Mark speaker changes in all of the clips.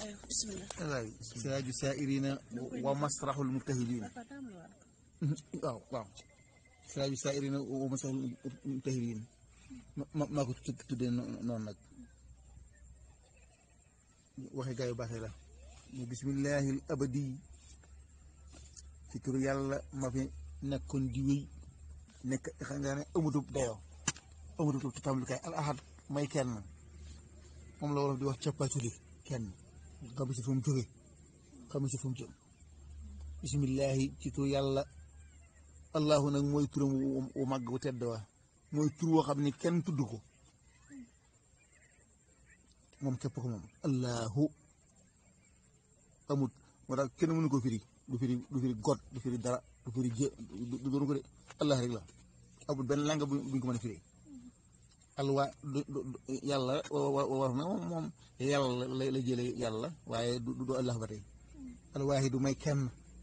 Speaker 1: aywa bisimilah.
Speaker 2: waay saaju saa'irina wa masrahul mubtahilin waaw waaw saaju saa'irina wa masrahul mubtahilin ma ma maa ko tuddee noonu nag waxe gaa yu baaxee la mu bismillahi al abadi ci turu yàlla ma fi nekkoon di wéy nekk xam nga ne amutub dayoo amutub tàmbalikaay al ahad may kenn moom la wolof di wax cappaaculi kenn xam si fu mu jóge xam si fu mu jëm bismillahi ci turu yàlla allahu nag mooy turam wu màgg wu tedd wa mooy tur woo xam ne kenn tudd ko moom képp ko moom allahu amut moo tax kenn mënu ko firi du firi du firi got du firi dara du firi jë du doon ko de allah rek la amut benn langa buñ ko mën a firi alwa yàlla war na moom moom yàlla la jële yàlla waaye du du allah ba tey alwaahi du may kenn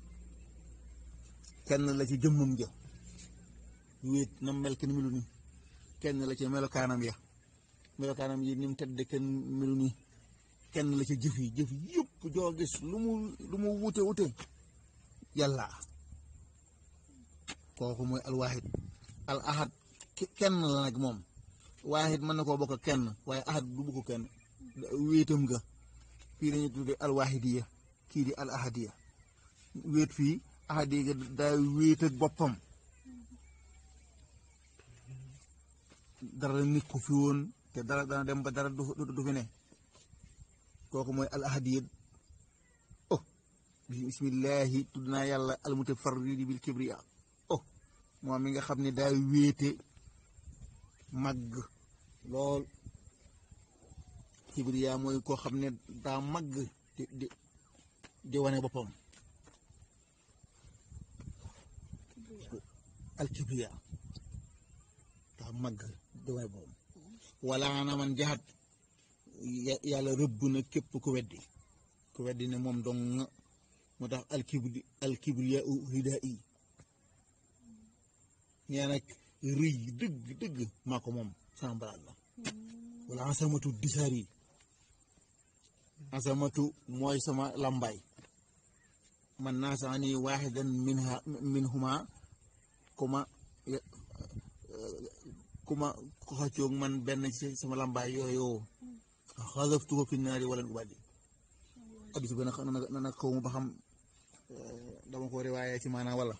Speaker 2: kenn la ci jëmmam ja wéet na mel kenn melu ni kenn la ci melokaanam ya melokaanam yi ni mu tedd kenn melu ni kenn la ci jëf yi jëf yëpp joo gis lu mu lu mu wute wute yàlla kooku mooy alwaahid al ahad kenn la nag moom waahid mën na koo bokk kenn waaye ahad du bokk kenn wéetam nga fii dañuy tudde alwaahidiya kii di al ahadiya wéet fii ahadiya daa wéet ak boppam dara nit ko fi woon te dara dana dem ba dara du fi ne kooku mooy al ahadiya oh bismillahi tudd naa yàlla al mutafarridi bil kibriya oh moom mi nga xam ne daa wéete màgg lool kibriya mooy koo xam ne daa màgg di di di wane boppam al kibriya daa màgg di wane boppam wala na man jaxat yàlla rëbb na képp ku weddi ku weddi ne moom dong moo tax al kibri al kibriya u hidaa yi ñee nag rëy dëgg dëgg maa ko moom sama baraat la wala asamatu disaar yi asamatu mooy sama lambaay man naa sax ni waaxidan minha minhuma kuma kuma ko xaccoog man benn ci sama lambaay yooyu xalaftu ko fi naari wala ubaddi addis ba nag nag xaw ma ba xam dama ko riwaaye ci maanaam wala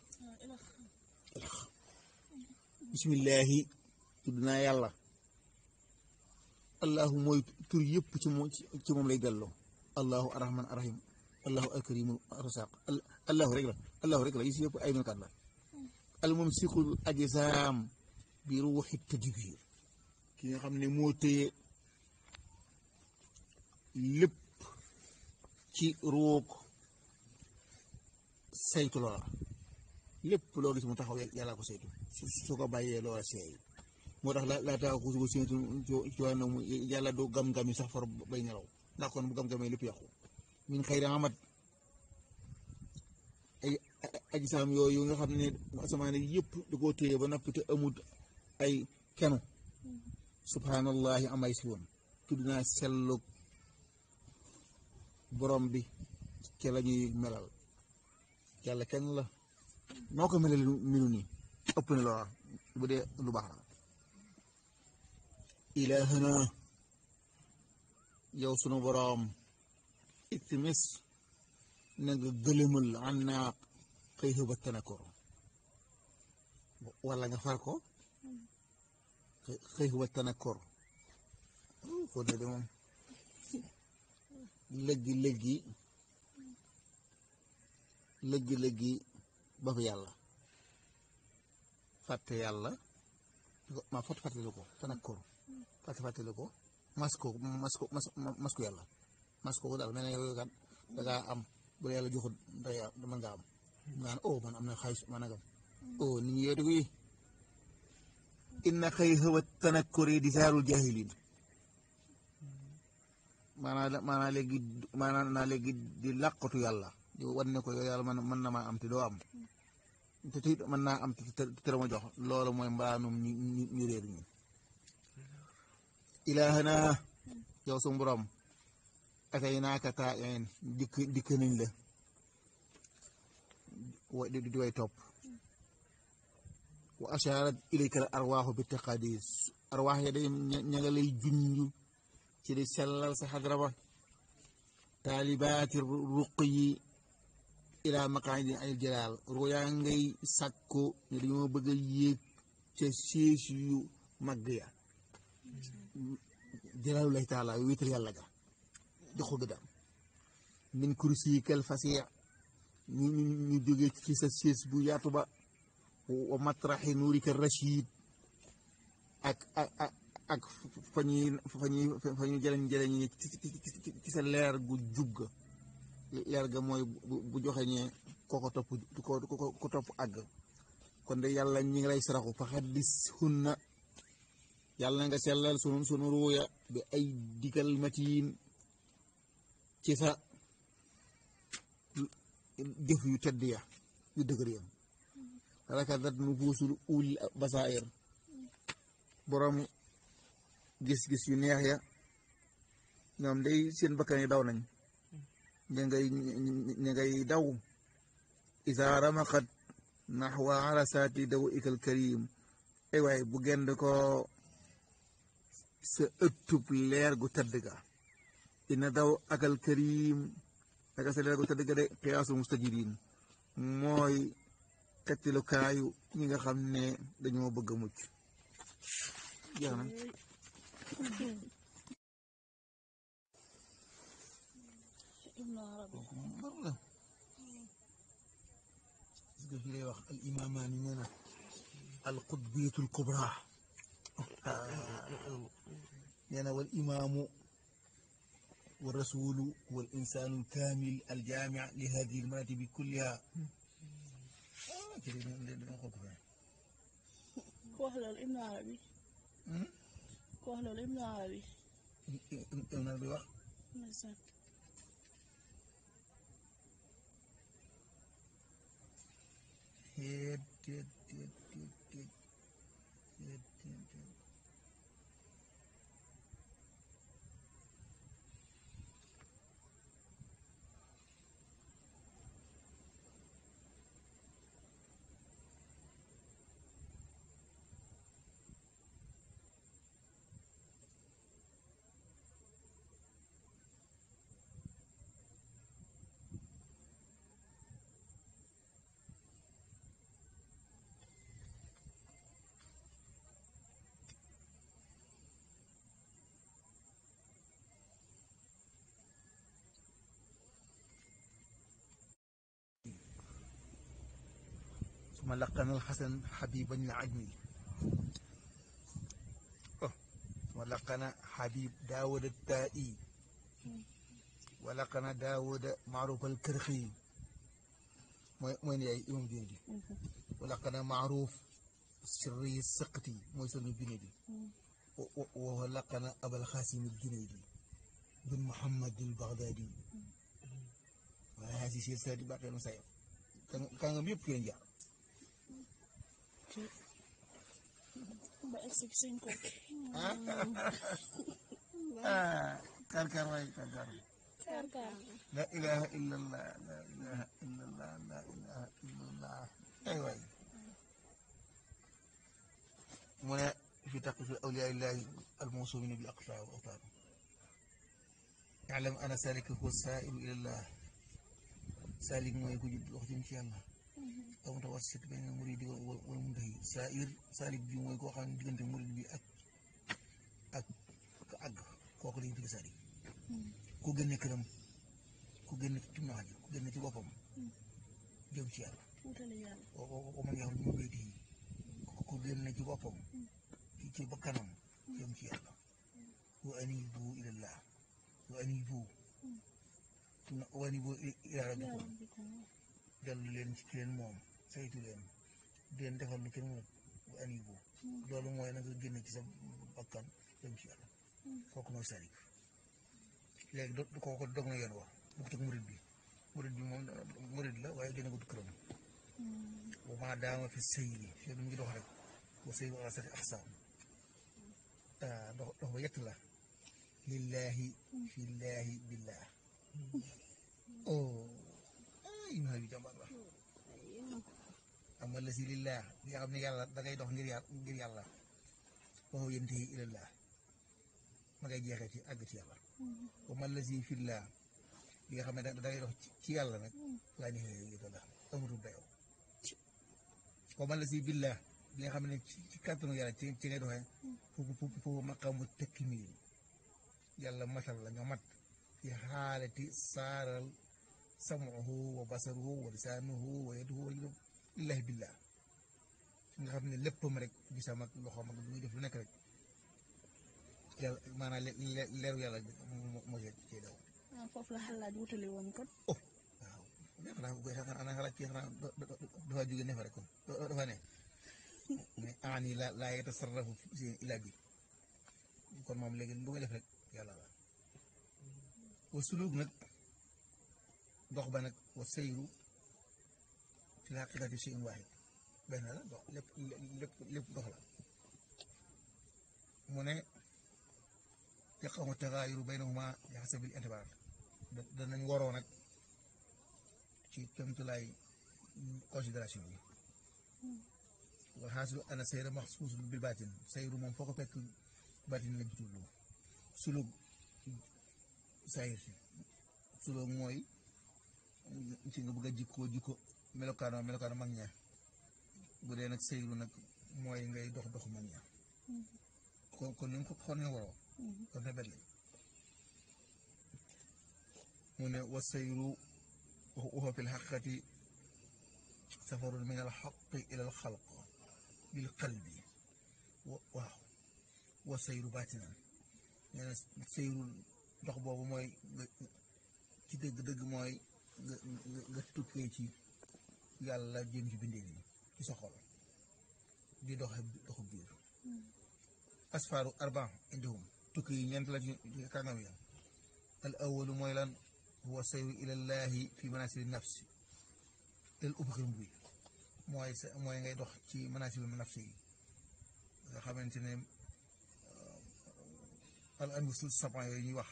Speaker 2: bismillahi tudd naa yàlla allahu mooy tur yëpp ci moom ci moom lay delloo allahu arrahman arrahim allahu alkarimu arrasaq allahu rek la allahu rek la yi si yëpp ay melokaan la almumsikul ajsaam bi ruuxi tadbir ki nga xam ne moo téye lépp ci ruug saytu loola lépp loo gis mu taxaw yàlla ko saytu su ko bàyyee loola seey moo tax la laa tax ko séentu ci wàllu mu yàlla du gam-gam yi sax far bay nelaw ndax kon bu gam-gamee lépp yàqu min xëy na amat ay ajisaam yooyu nga xam ne asamaan yëpp da koo téye ba noppi te amut ay kenu subhanallahi amay si woon tudd naa sellug borom bi ca la ñuy melal yàlla kenn la noo ko melal minu nii ëpp na loola bu dee lu baax la ilaahana yow sunu boroom itimis na nga gëlëmal an naa xëy xëba tanakor wala nga far ko xëy xëba tanakor foo de de moom lëggi lëggi lëggi lëggi ba fi yàlla fàtte yàlla ma fàtte fàttali ko tanakor fàtte fàttali ko masko masko masko yàlla masko ko daal mel ne yow kat da ngaa am bu yàlla joxut day mën nga am nga ne oh man am na xaalis ma nagam oh nit ñi yow dëgg yi inna xëy xëwa tanakkuri di saarul jahilin maanaa maanaa léegi maanaa naa léegi di làqatu yàlla di wan ne ko yow yàlla man mën na maa am te doo am te te mën naa am te te ma jox loolu mooy mbaanum ñu ñu ñu réer ñi ilaahana yow suñu borom atay naaka taa een dikk dikk nañ la wa di di way topp wa asharat ilayka al arwaaxu bi taqadis arwaax ya day ña nga lay junj ci di sellal sa xadra ba taalibaati ruq yi ilaa maqaadi ay jalaal ruyaa ngay sàkko ne dañoo bëgg a yéeg ca siis yu màgg ya jalaalu lay taala wéetal yàlla ga jox ko gëddaam min kursi kel fasiya ñu ñu ñu jógee ci sa siis bu yaatu ba wa matraxi nuurika rachid ak ak ak ak fa ñuy fa ñuy fa ñuy jëleñ jëleñ ci sa leer gu jub ga leer ga mooy bu joxe ñee kooko topp ko ko topp àgg kon de yàlla ñi ngi lay saraxu fa xaddis hunna yàlla nga sellal sunu sunu ruuya bi ay digal matiin ci sa jëf yu tedd ya yu dëgër ya rakadat nufuusul ul basair borom gis-gis yu neex ya ñoom day seen bakkan yi daw nañ ña ngay ña ngay daw isa ramaxat naxwa arasaati daw ikal karim ay waay bu gend ko sa ëttub leer gu tëdd ga ina daw akal karim naka sa leer gu tëdd ga de xiyaasu mustajirin mooy kattilukaayu ñi nga xam ne dañoo bëgg a mucc jeex na kooku moom mar la gis nga fi lay wax al imaamaani nee na al qutbiyatul kubra nee na wal imaamu wa rasulu wal insaanu kaamil al jaami li hadihi al maratibi kulliha
Speaker 1: ku wax loolu Ibnu Arabi ku wax loolu Ibnu Arabi
Speaker 2: na bi wax
Speaker 1: ndeysaan
Speaker 2: teet teet teet teet teet teet teet teet ثم لقنا الحسن حبيبا العجمي ولقنا حبيب داود التائي ولقنا داود معروف الكرخي وين يا يوم جندي ولقنا معروف سري السقطي موسى الجنيدي ولقنا أبا القاسم الجنيدي بن محمد البغدادي وهذه سلسلة باقي المسائل كان يبقى ينجح
Speaker 1: ba egsi ci sëñ ko
Speaker 2: ah kar kar waay kar kar
Speaker 1: kaar kaar
Speaker 2: la ilaha illallah la ilaha illallah la ilaha illallah ay waay mu ne fi taqif awliya illahi almawsumin bil aqsa wa awtar ya'lam ana salika huwa sailu ila allah salik mooy ku jub wax jëm ci yàlla aw mutawassit bayna muridi wal muntahi sair salik bi mooy koo xam ne diggante murid bi ak ak ka àgg kooku lañu tudd salik ku génne këram ku génne ci maaji ku génne ci boppam jëm ci yàlla
Speaker 1: wutale yàlla
Speaker 2: wa man yaxruj min baytihi ku génne ci boppam ci ci bakkanam jëm ci yàlla wa anibu ilallah wa anibu wa anibu ila rabbikum
Speaker 1: yàlla bi ko
Speaker 2: dellu leen ci leen moom saytu leen di leen defal lu kenn moom bu anibu loolu mooy na nga génne ci sa bakkan jëm ci yàlla kooku mooy salik léegi do kooku dog na yoon wax bukk teg murid bi murid bi moom murid la waaye gën a gudd këram wa maa daama fi sëyri fii mu ngi dox rek wa sëyru ala sati axsaam dox dox ba yett la lillahi fillahi billah oh ay ma yu jàmbar la am nga la si lillah li nga xam ne yàlla da ngay dox ngir yàlla ngir yàlla waxu yénte yi ilallah ma ngay jeexee ci àgg ci yàlla wa man la si fillah li nga xam ne da ngay dox ci yàlla nag laa ni yéta la amatul dayoo wa man la si billah li nga xam ne ci ci kàttanu yàlla ci ci ngay doxee foofu foofu foofu maqaamu takmiil yàlla matal la nga mat fi xaalati saaral samuhu wa basaruhu wa lisaanuhu wa yaduhu wa rijluhu lillahi billah nga xam ne léppam rek gisam ak loxoom ak lu muy def lu nekk rek yàlla maanaam leeru yàlla moo ci cee daw
Speaker 1: ah foofu la xalaat wutale woon kon.
Speaker 2: oh waaw xanaa bu xanaa xalaat ci xanaa dafa jóge ne fa rek kon dafa ne mais aani la laa yatasarrafu si ila bi kon moom léegi lu nga def rek yàlla la wa suluk nag dox ba nag wa sayru fi la xaqiqati shay'in waahid benn la dox lépp lépp lépp dox la mu ne yaqamu tagaayuru baynahuma bi hasabil intibaar danañ waroo nag ci kémtulaay considération yi wal xaasilu ana sayra maxsuusun bil baatin sayru moom foo ko fekk baatin lañ ci jublu sulug sayir si sulug mooy ci nga bëgg a jikkoo jikko melokaano melokaano mag ña bu dee nag sayru nag mooy ngay dox dox mag ña kon kon ni nga ko xool ne waroo kon ne bet lañ mu ne wa sayru waxu fi lxaqiqati safarun min alxaqi ila alxalq bil qalbi waaw wa sayru baatinan nee na sayru dox boobu mooy ci dëgg-dëgg mooy nga nga tukkee ci yàlla jëm ci bindee yi ci sa xol di doxe doxu biir asfaaru arba indihum tukki yi ñeent la ci kàngam ya al awalu mooy lan huwa sayru ilallahi fi manasili nafsi el ubxir bi mooy sa mooy ngay dox ci manasili nafsi yi nga xamante ne al anfusul saban yooyu ñuy wax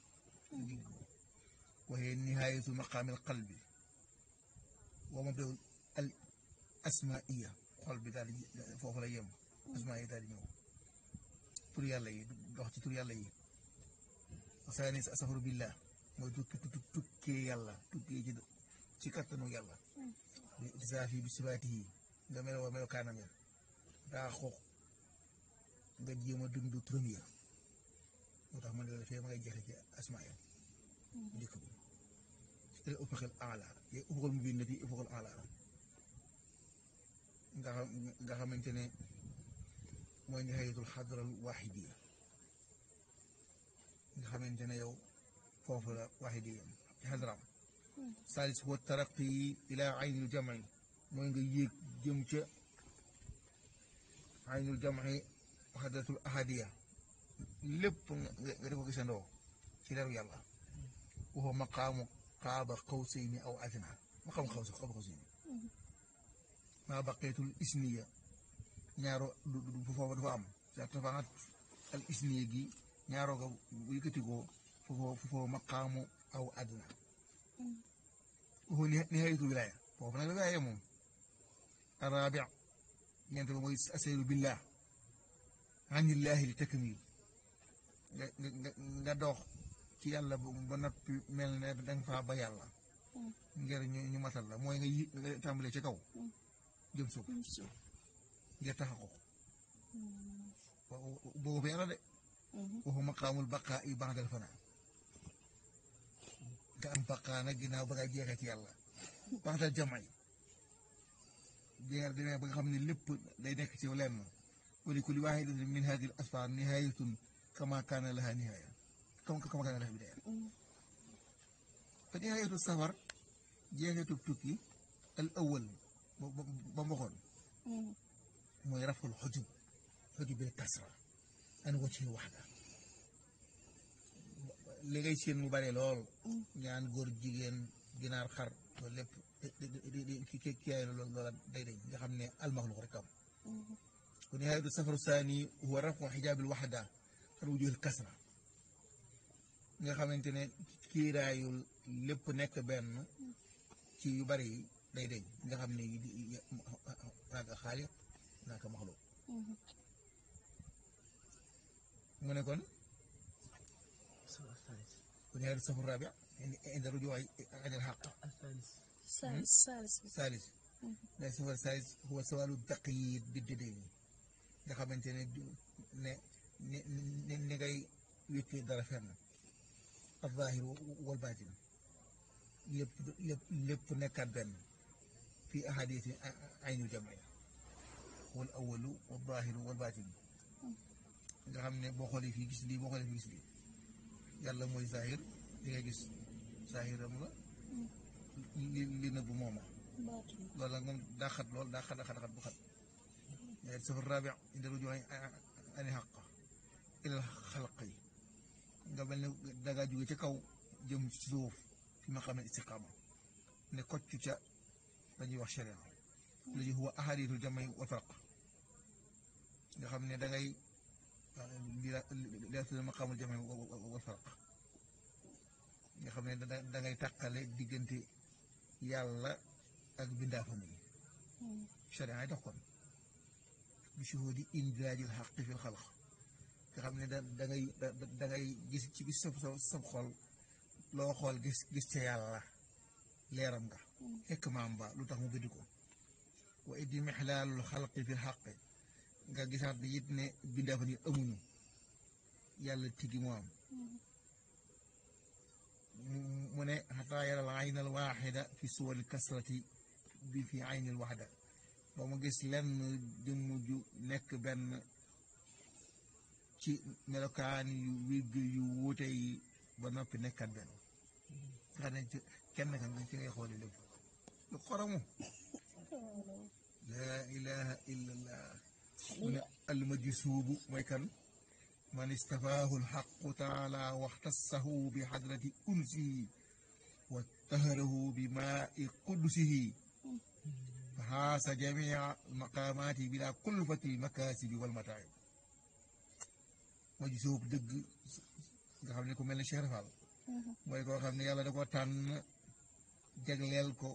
Speaker 2: waxee nihayatu maqaami al qalbi wa mabdaw al asmaiya xol bi daal di foofu la yem asmaa yi daal di ñëw tur yàlla yi dox ci tur yàlla yi wasaani sa safaru billah mooy tukki tukkee yàlla tukkee ci ci kattanu yàlla bi itisaafi bi sifaati yi nga meloo melo kaanam ya daa xoox nga jéem a dund turam ya moo tax man la fee ma ngay jeexe ci asmaa ya njëkk bi il ufuqil aala ye ufuqil mubin fi ufuqil aala nga xam nga xamante ne mooy nihayatul xadral waaxidiya nga xamante ne yow foofu la waaxidiya ci xadram salis wa taraqi ila aynul jamci mooy nga yéeg jëm ca aynul jamci xadratul ahadiya lépp nga nga def ko gisandoo ci leeru yàlla waxoo maqaamu qaaba qawsayni aw adna maqaamu xawsa qaaba qawsayni maa baqiyatul isniya ñaaro du du foofu dafa am dafa am al isniya gi ñaaroo ko bu yëkkatikoo foofu foofu maqaamu aw adna waxoo nihayatul wilaaya foofu nag la wilaaya moom araabi ñeent ba mooy asayru billah anillahi li takmil nga nga nga dox ci yàlla ba noppi mel ne danga faa ba yàlla ngir ñu ñu matal la mooy nga yi nga tàmbalee ci kaw jëm suuf ngir taxa ko boobu fa yàlla de waxu maqaamul baqaa i ba'dal fanaa nga am baqaa nag ginnaaw ba nga jeexee ci yàlla ba'dal jam'i bi nga demee ba nga xam ne lépp day nekk ci lenn wa li kulli waahidatin min haadihi al asfaar nihaayatun kama kaana laha nihaaya kama kama kaana laha bidaaya fa nihaayatu safar jeexeetu tukki al awwal ba ba mboxoon mooy raful xujub xujub bil kasra an wajhi waxda li ngay seen mu bare lool ñaan góor jigéen ginaar xar loolu lépp di di ki ki kiyaay loolu loola day dañ nga xam ne almaxluq rek am kon nihaayatu safaru saani huwa rafu xijaabil waxda an wujuhil kasra nga xamante ne kiiraayul lépp nekk benn ci yu bari yi day deñ nga xam ne naaka xaaliq naaka maxluq mu ne kon bu ñaari safu rabia indi rujuwaay anil xaq
Speaker 1: saalis saalis bi
Speaker 2: salis day safar salis huwa sawalu taqyid bi dédéy nga xamante ne ne ni ni ni ngay wékkee dara fenn al zahir wal batin lépp lépp lépp nekkaat benn fi ahadisi aynu jamia wal awalu wal zahiru wal batin nga xam ne boo xoolee fii gis lii boo xoolee fii gis lii yàlla mooy zahir li nga gis zahiram la li li nëbb mooma
Speaker 1: baatin
Speaker 2: loolu nag moom daa xat lool daa xat xat xat bu xat mais safar rabi indi ruju ani xaq ilal xalq yi nga mel ne dangaa jóge ca kaw jëm ci suuf fi ma xam ne istiqaama ne kocc ca dañuy wax sharia léegi huwa ahaditu jamay wal farq nga xam ne da ngay li la li la tudd maqaamul jamay wal farq nga xam ne da da ngay tàqale diggante yàlla ak bindaafam yi sharia yi dox kon bi shuhudi indraajil xaqi fil xalq nga xam ne da da ngay da da ngay gis ci bis sa sa sa xol loo xool gis gis ca yàlla leeram nga fekk maam ba lu tax mu bind ko wa iddi mixlaalul xalqi fil xaqi nga gisaat bi it ne bindaafam yi amuñu yàlla tigi mu am mu ne xataa yaral ayn al waaxida fi suwari kasrati bi fi ayn al waxda ba mu gis lenn jëmm ju nekk benn ci melokaan yu wégg yu wuute yi ba noppi nekkat benn nga ne ci kenn kan ci ngay xooli lépp lu xoromu laa ilaha illa allah mu ne almajsuubu mooy kan man istafaahu alxaqu taala waxtassahu bi xadrati unsihi wa taharahu bi maai qudusihi fa xaasa jamia almaqaamaati bila kulfati almakaasibi walmataayib majsuub dëgg nga xam ne ku mel ne Cheikh Fall mooy koo xam ne yàlla da ko tànn jagleel ko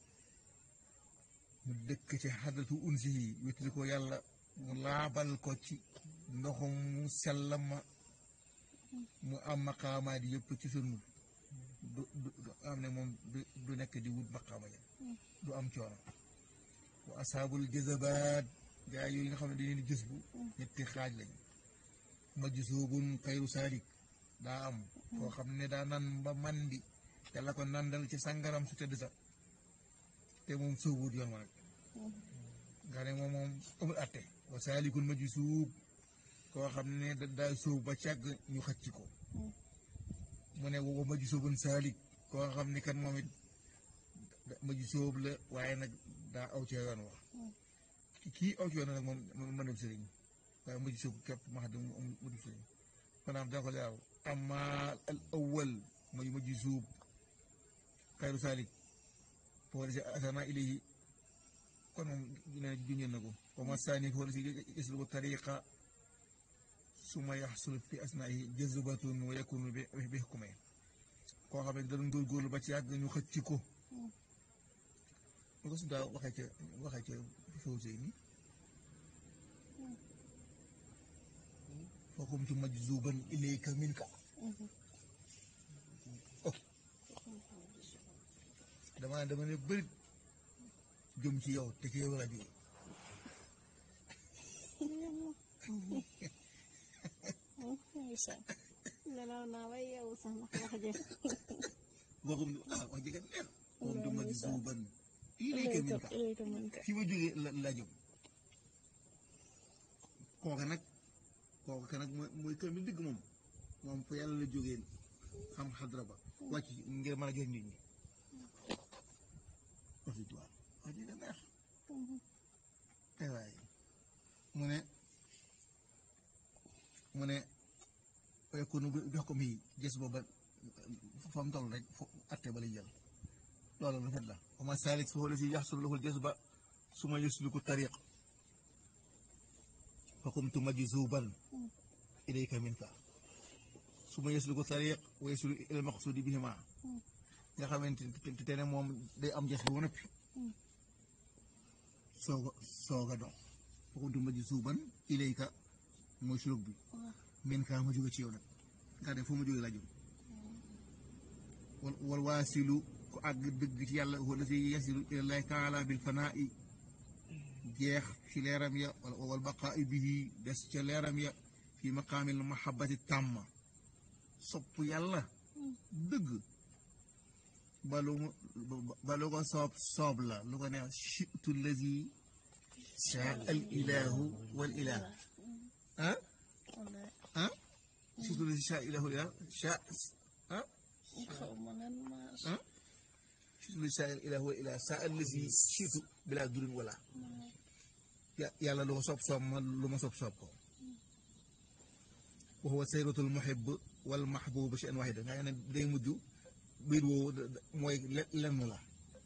Speaker 2: mu dëkk ci xadratu unsihi wéttali ko yàlla mu laabal ko ci ndoxum mu sellama mu am maqaamaat yëpp ci sunu du du du am ne moom du du nekk di wut maqaama ya du am coono wa asaabul jazabaat gaa yooyu nga xam ne dañuy gis bu ñetti xaaj lañ majzuubun xayru saadik daa am koo xam ne daa nan ba mandi te la ko nandal ci sangaram su tëdd sa te moom sóobuut yoon ma nag nga ne moom moom amul atte wa saalikun majzuub koo xam ne da daa sóob ba càgg ñu xëcc ko mu ne wa majzuubun saalik koo xam ne kan moom it majzuub la waaye nag daa aw ci yoon wax kii aw ci yoon nag moom mën dem sëriñ waaye majzuub képp ma xam ne mu dem sëriñ maanaam dana ko leeral amma al awwal mooy majzuub xayru saalik foo si asana ilayhi kon moom ne junjee na ko wa ma saani foo si yasluku tariqa suma yaxsul fi asnaahi jazbatun wa yakunu bi bi xukume koo xam ne da doon góorgóorlu ba ci yàgg ñu xëcc ko lu ko su daa waxee ca waxee ca foofu sëy ni فقمت مجذوبا إليك منك dama dama ne bëri jëm ci yow te ci yow laa jóge
Speaker 1: nelaw naa ba yeewu sax ndax wax jëf
Speaker 2: waxum ah wax jëkkat neex فقمت مجذوبا إليك منك
Speaker 1: ilayka minka
Speaker 2: fi ma jógee la laa jëm kooka nag kooka nag mooy mooy kër mi digg moom moom fa yàlla la jógee xam xadra ba wàcc ngir mën a jox nit ñi wax dëgg waaw wax dëgg neex ay waay mu ne mu ne yakunu bi jox ko mii gis booba fa mu toll rek fo atte ba lay jël loolu rafet la wa ma salik fa wala si yaxsul lahul jazba suma yusluku tariq fa qumtu majzuban ilayka minka su ma yeslu ko tariq wa yeslu ila maqsudi bihima nga xamante ni te ne moom day am jas bi ba noppi soog a soog a dox foofu ma ji suuban ilayka mooy suluk bi min kaa ma jóge ci yow nag nga ne foo ma jóge laa jóge wal wal waasilu ku àgg dëgg ci yàlla wala si yasilu ilallahi taala bil fanaa'i jeex ci leeram ya wala wal baqaa'i bihi des ca leeram ya fi maqaamil mahabbati tàmma sopp yàlla dëgg balu mu balu ko soob soob la lu ko neex chitu lazi shaa al ilahu wal ilah ah
Speaker 1: wallaay
Speaker 2: ah chitu lazi shaa ilahu wal ilah shaa ah
Speaker 1: xaw ma nan ma
Speaker 2: ah chitu lazi shaa ilahu wal ilah shaa allazi chitu bila durin wala ya yàlla lu ko soob soob ma lu ma soob soob ko wa huwa sayratul muhib wal mahbub shay'an wahida nga ne day mujj biir woowu mooy lenn la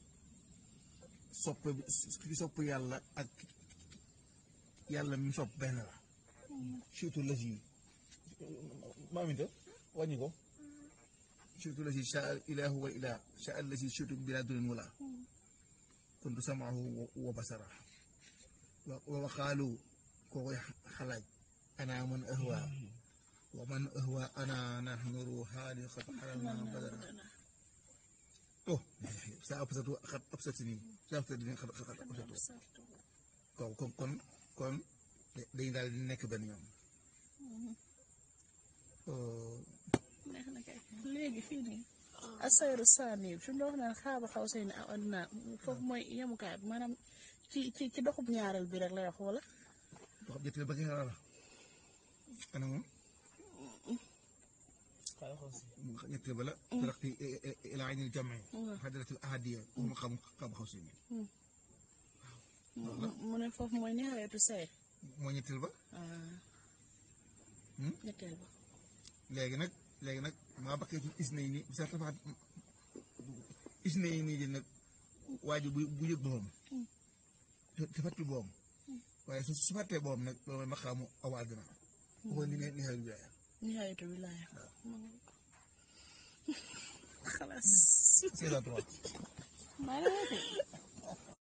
Speaker 2: sopp ki sopp yàlla ak yàlla mi sopp benn la surtout la si maaminta wàññi ko surtout la si sha ilahu wa ilah sha la si surtout bila durin wala kuntu samaahu wa basara wa waxaalu koo koy xalaaj ana man ahwa wa man ahwa ana nahnu ruuhaani xat xaramna badara oh saa absatu xat absatini saa absatini xat xat absatu kon kon kon kon dañu daal di nekk benn ñoom
Speaker 1: neex na kay léegi fii nii asayru saani fi mu wax naan xaaba xaw say ne aw adnaa foofu mooy yemukaay bi maanaam ci ci ci doxub ñaareel bi rek lay wax wala
Speaker 2: dox jëttale ba ki nga la ana moom ñetteel ba la taraqi ila aynil jami xadratil ahadiya mu xam xam xaw si
Speaker 1: mu ne foofu mooy nihaayatu say
Speaker 2: moo ñetteel ba
Speaker 1: ñetteel ba
Speaker 2: léegi nag léegi nag maa bakkee ci isna yi nii sa tafaat isna yi nii di nag waa ji bu bu yëg boppam te fàttali boppam waaye su su fàttee boppam nag loolu ma xamu aw àddina waxoon ni ne ni xel wilaaya
Speaker 1: nihaayatu wilaaya xalaas
Speaker 2: c'est ça toi
Speaker 1: maa ngi